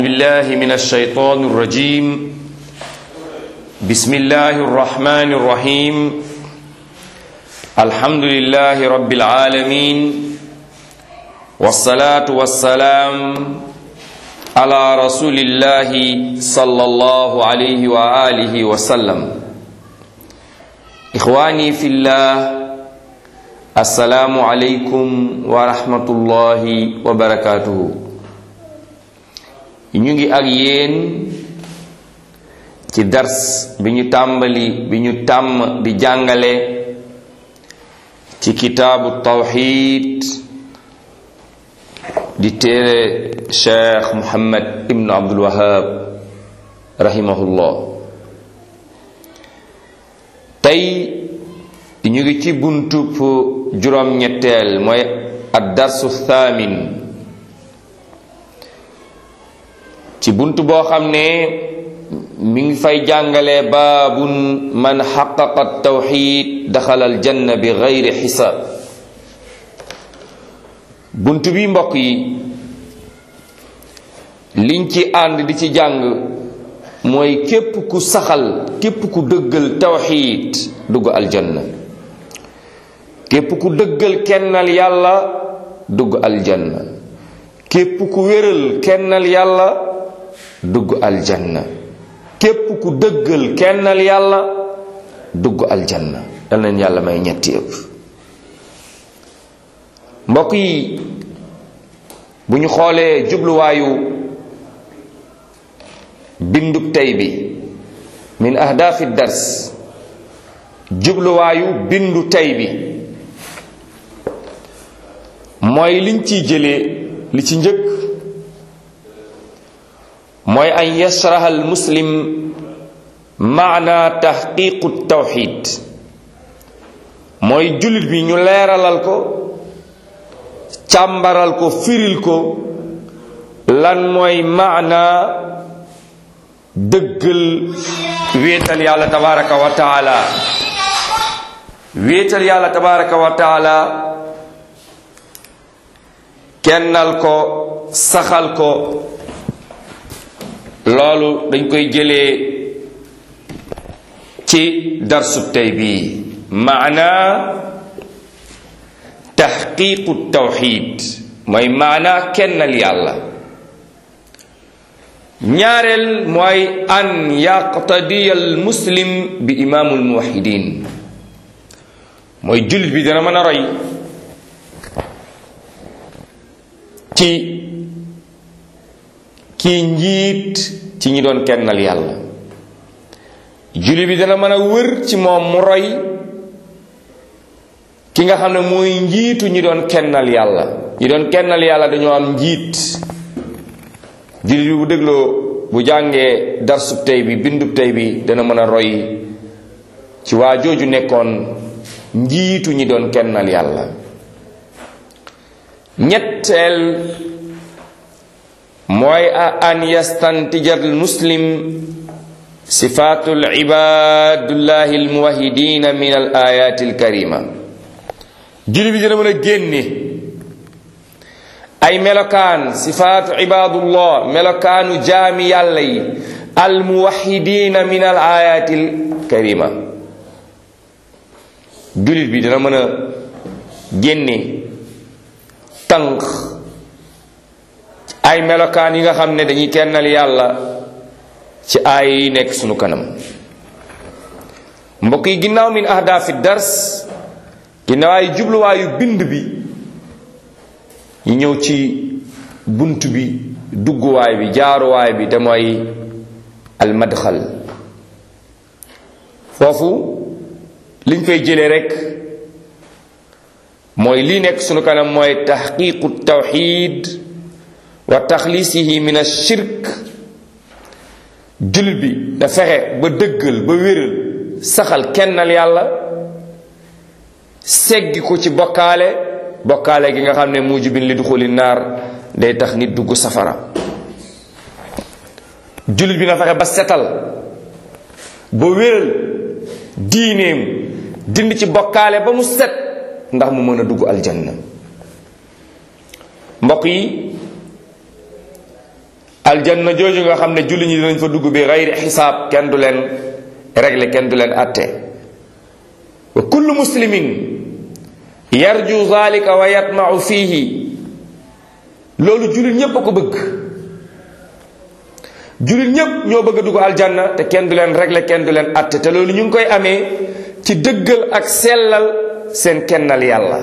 بالله من الشيطان الرجيم بسم الله الرحمن الرحيم الحمد لله رب العالمين والصلاة والسلام على رسول الله صلى الله عليه وآله وسلم إخواني في الله السلام عليكم ورحمة الله وبركاته ñu ngi ak yéen ci dars bi ñu tàmbali bi ñu tàmm di jàngale ci kitaabu tawxid di téere cheikh muhammad ibnu abdul wahab rahimahullah tey ñu ngi ci buntub juróom-ñetteel mooy ad darsu thamin ci bunt boo xam ne mi ngi fay jàngale baabun man xaqaqa tawxid daxala aljanna bi gayri xisaab bunt bi mbokk yi liñ ci ànd di ci jàng mooy képp ku saxal képp ku dëggal tawxid dugg aljanna képp ku dëggal kennal yàlla dugg aljanna képp ku wéral kennal yàlla dugg aljanna képp ku dëggal kennal yàlla dugg aljanna dal leen yàlla may ñetti ëpp mbokk yi bu ñu xoolee jubluwaayu bindub tey bi min ahdaafi dars jubluwaayu bindu tey bi mooy liñ ciy jëlee li ci njëkk mooy an yashraha al muslim maana taxqiqu tawxid mooy jullit bi ñu leeralal ko càmbaral ko firil ko lan mooy maana dëggal wéetal yàlla tabaraka wa taala wéetal yàlla tabaraka wa taala kennal ko saxal ko loolu dañ koy jëlee ci darsub tey bii maana taxqiqu tawxid mooy maana kennal yàlla ñaareel mooy an yaqtadiya al muslim bi imaamul muwahidin mooy jullit bi dana mën a roy ci kii njiit ci ñi doon kennal yàlla julli bi dana mën a wër ci moom mu roy ki nga xam ne mooy njiitu ñi doon kennal yàlla ñi doon kennal yàlla dañoo am njiit julli bi bu dégloo bu jàngee darsub tey bi bindub tey bi dana mën a roy ci waa jooju nekkoon njiitu ñi doon kennal yàlla ñetteel mooy an yastantija al muslim sifaatu al ibadullahi al muwahidina min al ayati al karima julli bi dina mën a génne ay melokaan sifaatu ibadullah melokaanu jaami yàlla yi al muwahidina min al ayati al karima jullit bi dina mën a génne tànk ay melokaan yi nga xam ne dañuy kennal yàlla ci aay yi nekk sunu kanam mbokk yi ginnaaw min ahdaafi dars ginnaaw ay jubluwaayu bind bi ñu ñëw ci bunt bi dugguwaay bi jaaruwaay bi te mooy almadxal foofu liñ koy jëlee rek mooy lii nekk sunu kanam mooy taxqiqu tawxid wa taxlisihi min ashirk jullit bi da fexe ba dëggal ba wéral saxal kennal yàlla seggi ko ci bokkaale bokkaale gi nga xam ne mujibin li duxuli naar day tax nit dugg safara jullit bi na fexe ba setal ba wéral diineem dind ci bokkaale ba mu set ndax mu mën a dugg aljanna mbokk yi aljanna jooju nga xam ne julli ñi dinañ fa dugg bi xayri xisaab kenn du leen régler kenn du leen atte wa kullu muslimin yarju zalika wa yatmau fihi loolu jullit ñépp a ko bëgg jullit ñépp ñoo bëgg a dugg aljanna te kenn du leen régler kenn du leen atte te loolu ñu ngi koy amee ci dëggal ak sellal seen kennal yàlla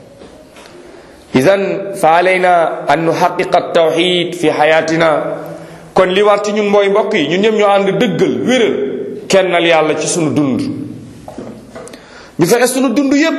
idan fa alayna an nuhaqiqa tawxid fi xayatina kon li war ci ñun mooy mbokk yi ñun ñëpp ñoo ànd dëggal wéral kennal yàlla ci sunu dund ñu fexe sunu dund yépp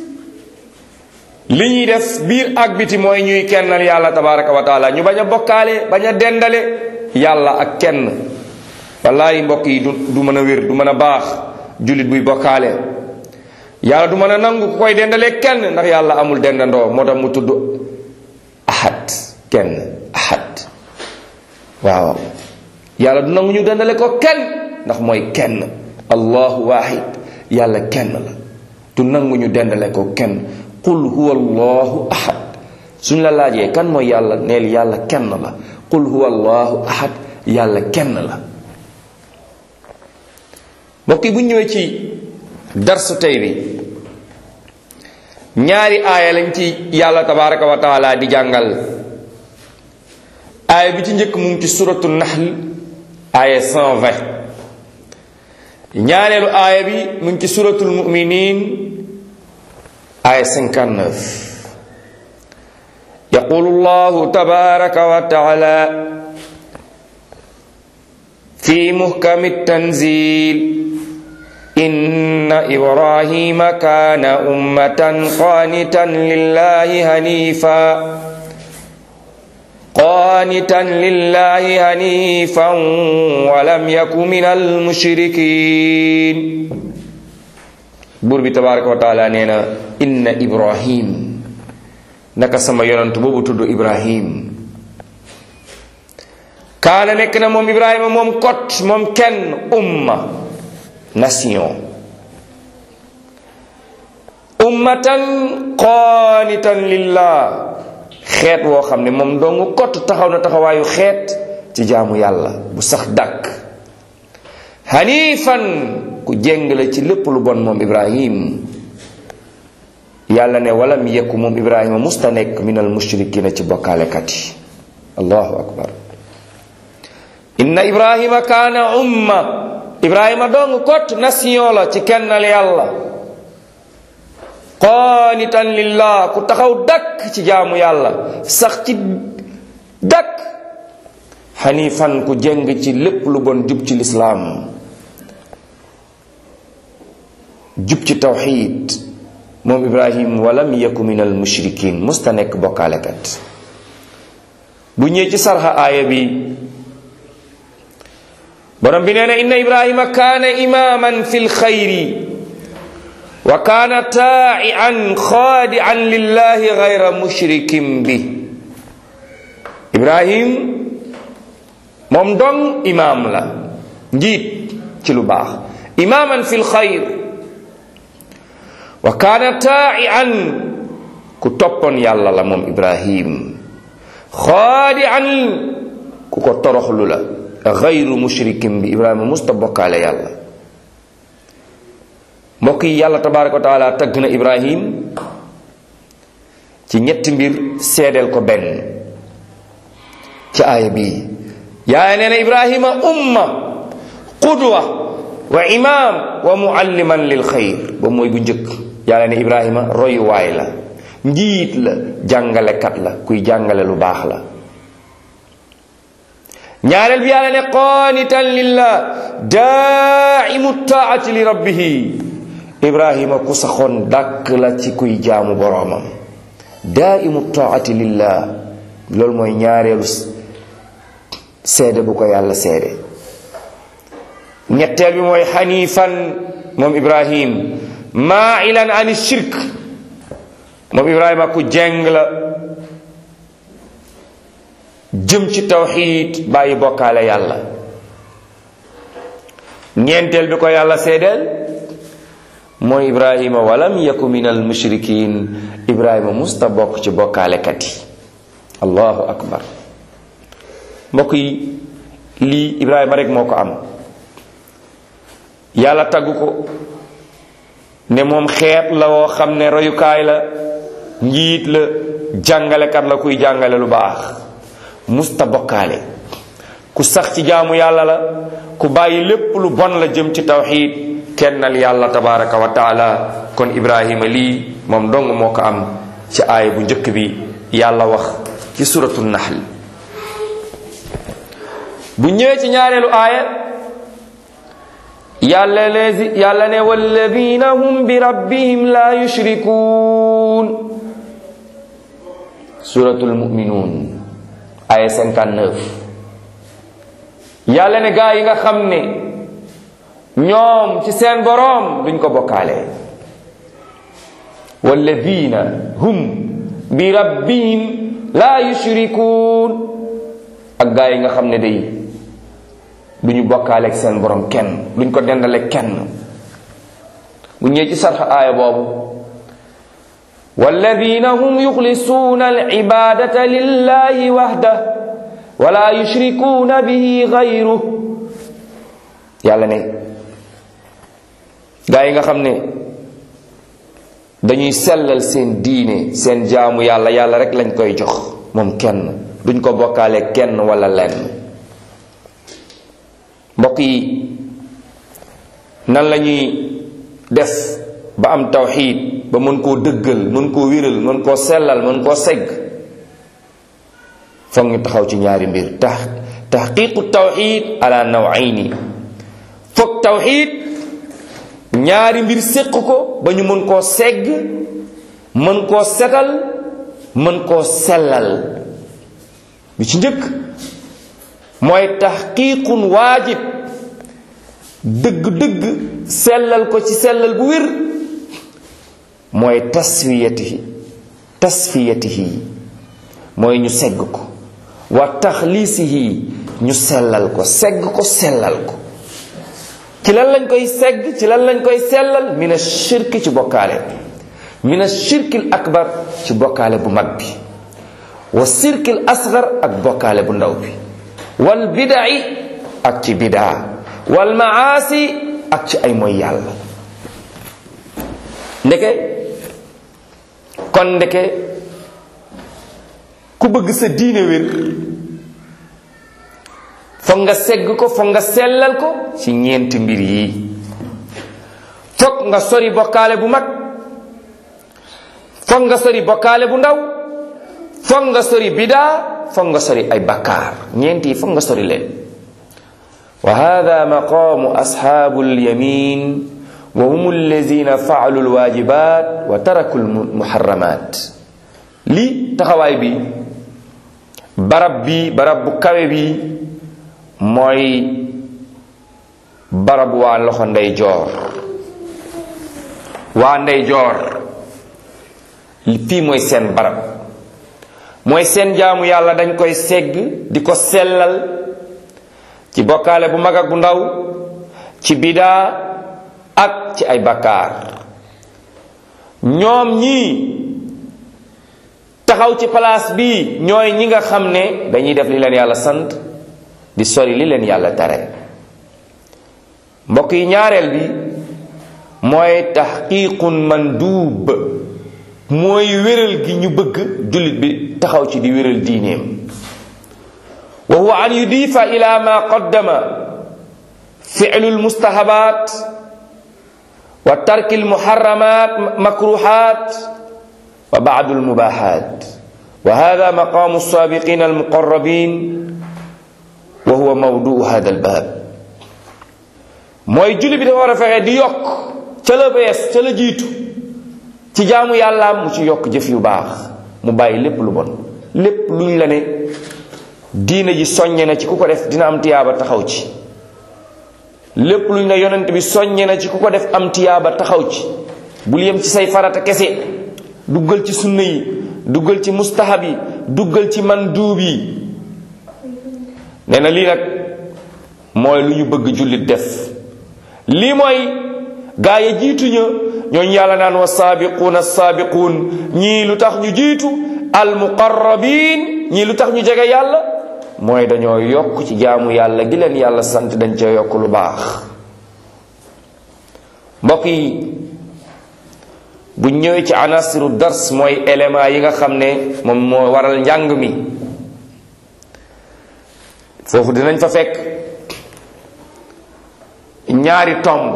li ñuy def biir ak biti mooy ñuy kennal yàlla tabaraka wa taala ñu bañ a bokkaale bañ a dendale yàlla ak kenn wallahi mbokk yi du du mën a wér du mën a baax jullit buy bokkaale yàlla du mën a nangu ku koy dendalee kenn ndax yàlla amul dendandoo moo tax mu tudd ahad kenn ahad waaw yàlla du nangu ñu dendale ko kenn ndax mooy kenn allahu wahid yàlla kenn la du nangu ñu dendale ko kenn qul huwa allahu ahad suñ la laajee kan mooy yàlla neel yàlla kenn la qul huwa allahu ahad yàlla kenn la mbokk yi bu ñëwee ci darsu tey bi ñaari aaya lañ ci yàlla tabaraka wa taala di jàngal aaya bi ci njëkk mu ngi ci suratu nahl aaya 120 ñaareelu aaya bi mu ngi ci suratul muminin aaya 59 يقول الله تبارك وتعالى في محكم التنزيل إن إبراهيم كان أمة قانتا لله هنيفا قانتا لله هنيفا ولم يك من المشركين بور تبارك وتعالى نينا إن إبراهيم naka sama yonant boobu tudd ibrahim kaana nekk na moom ibrahima moom kot moom kenn umma nation ummatan qaanitan lillah xeet woo xam ne moom dong kot taxaw na taxawaayu xeet ci jaamu yàlla bu sax dàkk hanifan ku jéng la ci lépp lu bon moom ibrahim yàlla ne walam yekku moom ibrahima musta nekk minal mushrikina ci bokkaalekat yi allahu akbar inna ibrahima kaana umma ibrahima dong kot nation la ci kennal yàlla qaanitan lillah ku taxaw dakk ci jaamu yàlla sax ci dakk xanifan ku jëng ci lépp lu bon jub ci lislaam jub ci tawxid moom ibrahim walam yaku min al mushrikin musta nekk bokkaalekat bu ñëwee ci sarxa aaya bi borom bi nee na inna ibrahima kaana imaman fi lxayri wa kaana taa'ian xaadi'an lillahi gayra mushrikin bi ibrahim moom dong imaam la njiit ci lu baax imaman fi lxayr wa kaana taa'ian ku toppoon yàlla la moom ibrahim xaadi'an ku ko toroxlu la gayru mushrikin bi ibrahima musta bokkaale yàlla mbokk yi yàlla tabaraka wa taala tagg na ibrahim ci ñetti mbir seedeel ko benn ci aaya bii yaaya nee na ibrahima umma qudwa wa imam wa mualliman lil xayr ba mooy bu njëkk yàlla ne ibrahima royuwaay la njiit la jàngalekat la kuy jàngale lu baax la ñaareel bi yàlla ne qaanitan lillah daaimu taati li rabbihi ibrahima ku saxoon dàkk la ci kuy jaamu boroomam daaimu taati lillah loolu mooy ñaareelu seede bu ko yàlla seede ñetteel bi mooy xanifan moom ibrahim maailan ani shirk moom ibrahima ku jeng la jëm ci tawxid bàyyi bokkaale yàlla ñeenteel bi ko yàlla seedeel mooy ibrahima walam yaku min al mushrikin ibrahima musta bokk ci bokkaalekat yi allahu akbar mbokk yi lii ibrahima rek moo ko am yàlla taggu ko ne moom xeet la woo xam ne royukaay la njiit la jàngalekat la kuy jàngale lu baax musta bokkaale ku sax ci jaamu yàlla la ku bàyyi lépp lu bon la jëm ci tawxid kennal yàlla tabaraka wa taala kon ibrahima lii moom dong moo ko am ci aaya bu njëkk bi yàlla wax ci suratu nahl bu ñëwee ci ñaareelu aaya yàlla ne yàlla ne walladina hum bi rabbihim la yushrikuun suratul muminuun aya 59 yàlla ne gaa yi nga xam ne ñoom ci seen boroom duñ ko bokkaale walladina hum bi rabbihim la yushrikuun ak gaa yi nga xam ne day duñu bokkaaleeg seen borom kenn duñ ko dendaleeg kenn bu ñëwee ci sarx aaya boobu walladina hum yuxlisuuna alibadata lillahi waxda wala yushrikuuna bihi gayru yàlla ne gaa yi nga xam ne dañuy sellal seen diine seen jaamu yàlla yàlla rek lañ koy jox moom kenn duñ ko bokkaaleeg kenn wala lenn mbokk yi nan la ñuy def ba am tawxiid ba mën koo dëggal mën koo wéral mën koo sellal mën koo segg foog ñu taxaw ci ñaari mbir tax taxqiqu tawxiid ala nawayni foog tawxiid ñaari mbir séq ko ba ñu mën koo segg mën koo setal mën koo sellal bi ci njëkk mooy taxqiiqun waajib dëgg-dëgg sellal ko ci sellal bu wér mooy tasfiyatihi tasfiyatihi mooy ñu segg ko wa taxliisihi ñu sellal ko segg ko sellal ko ci lan lañ koy segg ci lan lañ koy sellal min ashirk ci bokkaale min ashirkil akbar ci bokkaale bu mag bi wa sirkil asgar ak bokkaale bu ndaw bi wal bida'i ak ci bidaa wal maasi ak ci ay mooy yàlla ndeke kon ndeke ku bëgg sa diine wér foog nga segg ko foog nga sellal ko ci ñeenti mbir yi foog nga sori bokkaale bu mag foog nga sori bokkaale bu ndaw foog nga sori bidaa foog nga sori ay bakkaar ñeent yi foog nga sori leen wa hada maqaamu ashaabu lyamin wa hum allazina faalu lwajibat wa taraku lmuharramat li taxawaay bi barab bi barab bu kawe bi mooy barab waa loxo ndey joor waa ndey joor fii mooy seen barab mooy seen jaamu yàlla dañ koy segg di ko sellal ci bokkaale bu mag ak bu ndaw ci bidaa ak ci ay bakkaar ñoom ñii taxaw ci place bi ñooy ñi nga xam ne dañuy def li leen yàlla sant di sori li leen yàlla tere mbokk yi ñaareel bi mooy taxqiiqun manduub mooy wéral gi ñu bëgg jullit bi taxaw ci di wéral diineem wa huwa an yudifa ila ma qaddama fi'lu almustahabat wa tarki almuharramat makruhat wa ba'du almubahat wa hadha maqamu alsabiqin almuqarrabin wa huwa mawduu hada albab mooy jullit bi dafa war a fexe di yokk ca la bees ca la jiitu ci jaamu yàllaam mu ci yokk jëf yu baax mu bàyyi lépp lu bon lépp luñ la ne diina ji soññe na ci ku ko def dina am tiyaaba taxaw ci lépp luñ la yonent bi soññe na ci ku ko def am tiyaaba taxaw ci bul yem ci say farata kese duggal ci sunna yi duggal ci mustahab yi duggal ci manduub yi nee na lii nag mooy lu ñu bëgg jullit def lii mooy gaa yi jiituña ñooñu yàlla naan wa saabiquun assaabiquun ñii lu tax ñu jiitu almuqarrabin ñii lu tax ñu jege yàlla mooy dañoo yokk ci jaamu yàlla gi leen yàlla sant dañ ca yokk lu baax mbokk yi bu ñëwee ci anasiru dars mooy élément yi nga xam ne moom moo waral njàng mi foofu dinañ fa fekk ñaari tomb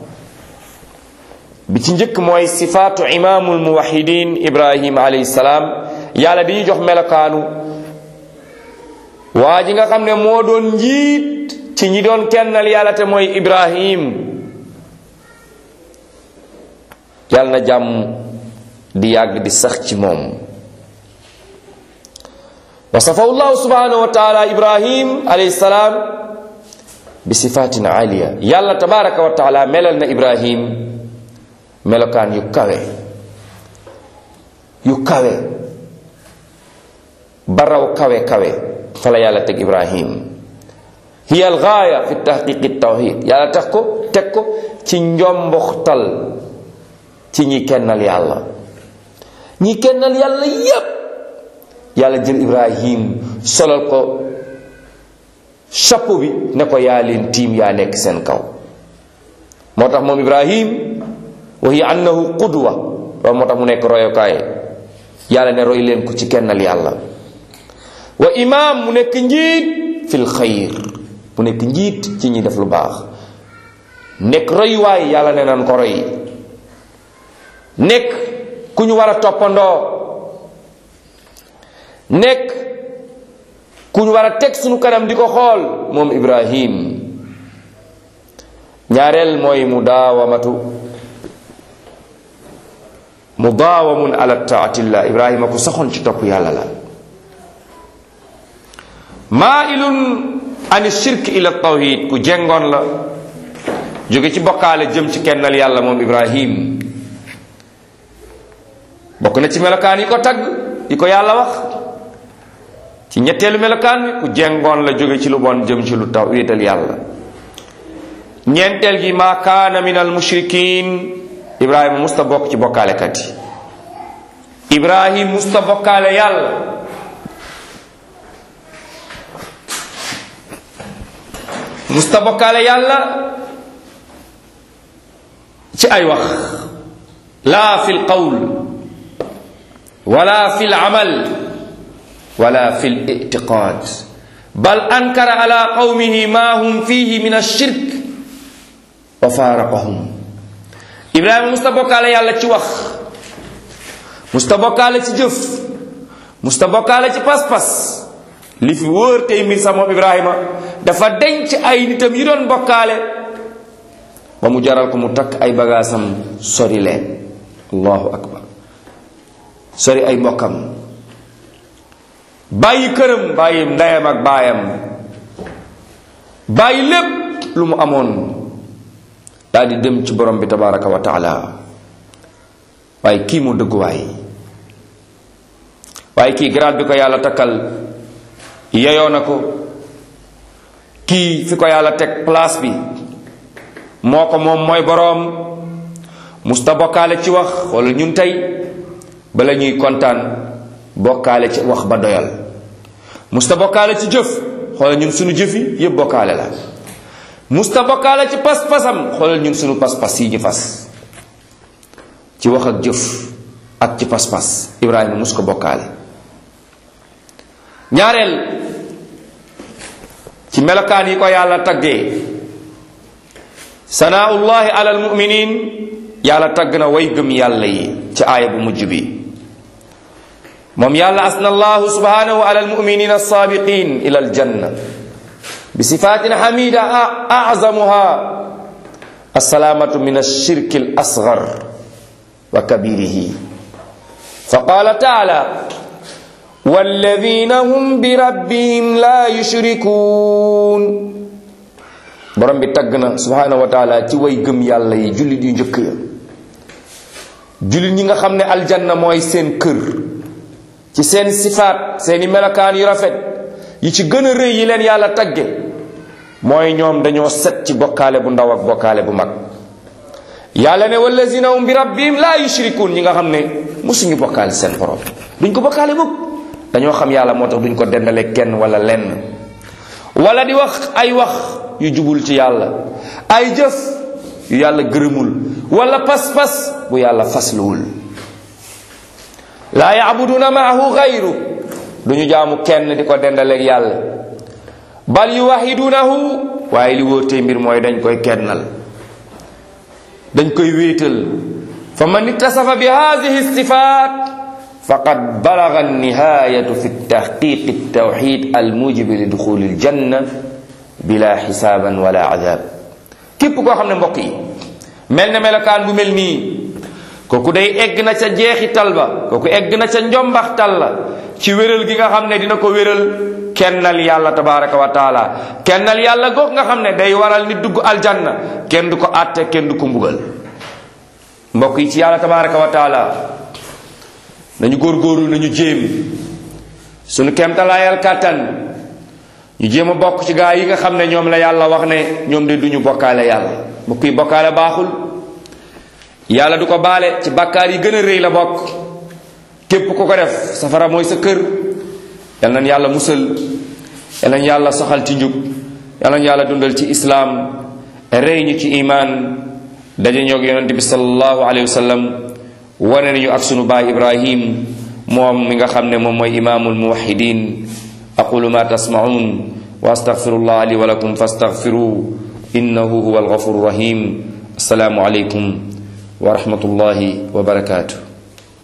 bi ci njëkk mooy sifaatu imaamul muwahidin ibrahim alayhi salaam yàlla di ñu jox melokaanu waa ji nga xam ne moo doon njiit ci ñi doon kennal yàlla te mooy ibrahim yàlla na jàmm di yàgg di sax ci moom wasafahu llahu subhanahu wa taala ibrahim alayhi salaam bi sifatin aliya yàlla tabaraka wa taala melal na ibrahim melokaan yu kawe yu kawe baraw kawe kawe fala yàlla teg ibrahim hiya al gaaya fi tahqiqi tawhid yàlla tax ko teg ko ci njomboxtal ci ñi kennal yàlla ñi kennal yàlla yépp yàlla jël ibrahim solal ko chapeau bi ne ko yaa leen tiim yaa nekk seen kaw moo tax moom ibrahim wa hiya annahu qudwa loolu moo tax mu nekk royokaay yàlla ne roy leen ko ci kennal yàlla wa imam mu nekk njiit fil xayr mu nekk njiit ci ñi def lu baax nekk royuwaay yàlla ne nan ko roy nekk ku ñu war a toppandoo nekk ku ñu war a teg sunu kanam di ko xool moom ibrahim ñaareel mooy mudaawamatu mudaawamun ala taatillah ibrahima ku saxoon ci topp yàlla la maailun an shirk ila tawhid ku jengoon la jóge ci bokkaale jëm ci kennal yàlla moom ibrahim bokk na ci melokaan yi ko tagg yi ko yàlla wax ci ñetteelu melokaan bi ku jengoon la jóge ci lu bon jëm ci lu taw wéetal yàlla ñeenteel gi maa kaana min al mushrikin ibrahima musta bokk ci bokkaalekat yi ibrahim musta bokkaale yàlla musta bokkaale yàlla ci ay wax laa fi l qawl wala fi l amal wala fi l itiqaad bal ankara ala qawmihi ma hum fihi min alshirk wa faaraqahum ibrahima musta bokkaale yàlla ci wax musta bokkaale ci jëf musta bokkaale ci pas-pas li fi wóor tey mbir sax moom ibrahima dafa denc ay nitam yi doon bokkaale ba mu jaral ko mu takk ay bagaasam sori leen allahu akbar sori ay mbokkam bàyyi këram bàyyi ndeyam ak baayam bàyyi lépp lu mu amoon daal di dem ci borom bi tabaraka wa taala waaye kii mu dëgguwaay waaye kii grade bi ko yàlla takkal yeyoo na ko kii fi ko yàlla teg place bi moo ko moom mooy boroom musta bokkaale ci wax wala ñun tey bala ñuy kontaan bokkaale ci wax ba doyal musta bokkaale ci jëf xoolal ñun suñu jëf yi yépp bokkaale la musta bokkaale ci pas-pasam xoolal ñun suñu pas-pas yi ñu fas ci wax ak jëf ak ci pas-pas ibrahima mus ko bokkaale ñaareel ci melokaan yi ko yàlla taggee sanaullahi ala almuminin yàlla tagg na way gëm yàlla yi ci aaya bu mujj bi moom yàlla asna allahu subhanahu ala almuminin alsabiqin ila aljanna bi sifatin hamida azamuha alsalaamatu min alshirki alasgar wa kabirihi faqala taala walladina hum bi rabbihim la yushrikuun borom bi tagg na subhanahu wa taala ci way gëm yàlla yi jullit yu njëkk ya jullit ñi nga xam ne aljanna mooy seen kër ci seen sifaat seeni melokaan yu rafet yi ci gën a rëy yi leen yàlla tagge mooy ñoom dañoo set ci bokkaale bu ndaw ak bokkaale bu mag yàlla ne wallazina hum bi rabbihim la yushrikuun ñi nga xam ne musuñu bokkaale seen borom duñ ko bokkaale mukk dañoo xam yàlla moo tax duñ ko dendale kenn wala lenn wala di wax ay wax yu jubul ci yàlla ay jëf yu yàlla gërëmul wala pas-pas bu yàlla fasluwul laa yaabuduna maahu gayru duñu jaamu kenn di ko dendaleeg yàlla bal yuwahidunahu waaye li wóotee mbir mooy dañ koy kennal dañ koy wéetal fa man ittasafa bi hadihi sifat faqad balaga annihayatu fi tahqiq altawxid almujibi li duxuli aljanna bila xisaaban wala adab képp koo xam ne mbokk yi mel na melokaan bu mel nii kooku day egg na ca jeexital ba kooku egg na ca njombaxtal la ci wéral gi nga xam ne dina ko wéral kennal yàlla tabaraka wa taala kennal yàlla goog nga xam ne day waral nit dugg aljanna kenn du ko àtte kenn du ko mbugal mbokk yi ci yàlla tabaraka wa taala nañu góorgóorlu nañu jéem suñu kemtalaayal kàttan ñu jéem a bokk ci gaa yi nga xam ne ñoom la yàlla wax ne ñoom de duñu bokkaale yàlla mbokk yi bokkaale baaxul yàlla du ko baale ci bàkkaar yi gën a rëy la bokk képp ku ko def safara mooy sa kër yal nañ yàlla musal yal nañ yàlla soxal ci njub yal nañ yàlla dundal ci islaam rey ñu ci imaan daje ñoog yonent bi sallallahu alayhi wa sallam wane nañu ak sunu baay ibrahim moom mi nga xam ne moom mooy imaamul muwahidin aqulu ma tasmaun wa astaghfirullah li wa lakum fastaghfiru innahu huwa alghafuru rahim assalaamu alaykum wa rahmatullahi wa barakatuh